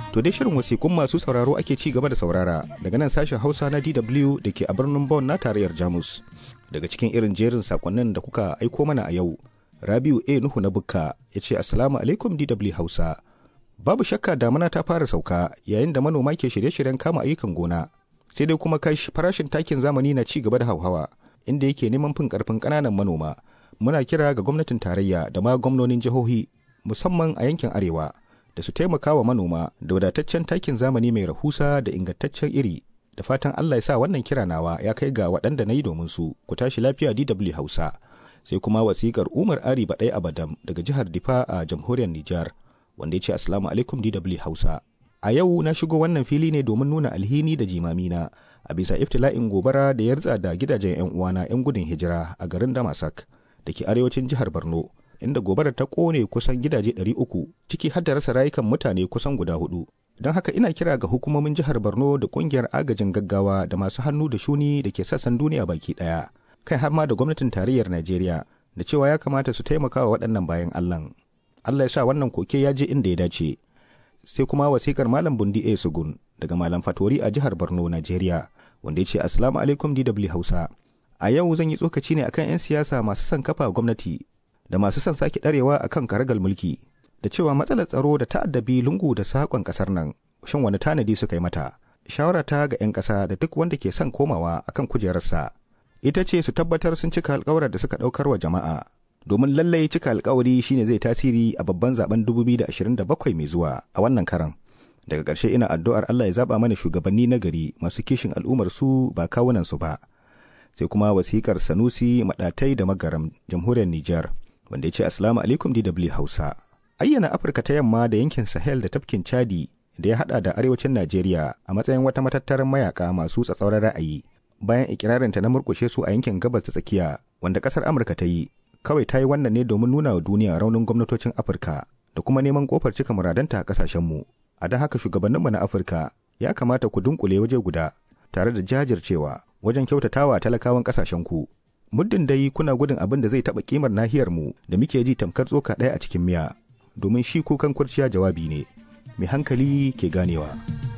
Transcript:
To dai shirin wasikun masu sauraro ake ci gaba da saurara daga nan sashen Hausa na DW da ke a birnin Bonn na tarayyar Jamus. Daga cikin irin jerin sakonnin da kuka aiko mana a yau, Rabiu A Nuhu na Bukka ya ce Assalamu alaikum DW Hausa. Babu shakka damuna ta fara sauka yayin da manoma ke shirye-shiryen kama ayyukan gona. Sai dai kuma kai farashin takin zamani na ci gaba da hauhawa inda yake neman fin karfin ƙananan manoma. Muna kira ga gwamnatin tarayya da ma gwamnonin jihohi musamman a yankin arewa. da su taimaka wa manoma da wadataccen takin zamani mai rahusa da ingantaccen iri da fatan Allah ya sa wannan kira nawa ya kai ga waɗanda na yi domin su ku tashi lafiya DW Hausa sai kuma wasikar Umar Ari Baɗai Abadam daga jihar Difa a jamhuriyar Nijar wanda ya ce Assalamu alaikum DW Hausa a yau na shigo wannan fili ne domin nuna alhini da jimamina a bisa iftila'in gobara da ya ritsa da gidajen 'yan uwana 'yan gudun hijira a garin Damasak da ke arewacin jihar Borno inda gobarar ta kone kusan gidaje 300 ciki har da rasa rayukan mutane kusan guda hudu. Don haka ina kira ga hukumomin jihar Borno da kungiyar agajin gaggawa da masu hannu da shuni da ke sassan duniya baki daya, kai har ma da gwamnatin tarayyar Najeriya da cewa ya kamata su taimaka wa waɗannan bayan Allah. Allah ya sa wannan koke ya je inda ya dace. Sai kuma wasikar Malam Bundi A Sugun daga Malam Fatori a jihar Borno, Najeriya, wanda ya ce Assalamu alaikum DW Hausa. A yau zan yi tsokaci ne akan 'yan siyasa masu son kafa gwamnati da masu son sake ɗarewa a kan karagal mulki da cewa matsalar tsaro da ta'addabi lungu da saƙon ƙasar nan shin wani tanadi suka yi mata shawara ta ga 'yan ƙasa da duk wanda ke son komawa akan kujerarsa ita ce su tabbatar sun cika alƙawarar da suka ɗaukar wa jama'a domin lallai cika alƙawari shine zai tasiri a babban zaben 2027 mai zuwa a wannan karan daga ƙarshe ina addu'ar Allah ya zaba mana shugabanni na gari masu kishin al'ummar su ba kawunan su ba sai kuma wasikar Sanusi Madatai da Magaram jamhuriyar Nijar wanda ya ce Assalamu alaikum DW Hausa. Ayyana Afirka ta yamma da yankin Sahel da tafkin Chadi da ya hada da arewacin Najeriya a matsayin wata matattarar mayaka masu tsatsauran ra'ayi bayan ikirarinta na murkushe su a yankin gabas ta tsakiya wanda kasar Amurka ta yi kawai ta yi wannan ne domin nuna wa duniya raunin gwamnatocin Afirka da kuma neman kofar cika muradanta a kasashenmu. A don haka shugabanninmu na Afirka ya kamata ku dunkule waje guda tare da jajircewa wajen kyautatawa talakawan kasashenku. muddin dai kuna gudun abin da zai taɓa kimar nahiyar mu da muke ji tamkar tsoka ɗaya a cikin miya domin shi kukan kurciya jawabi ne mai hankali ke ganewa.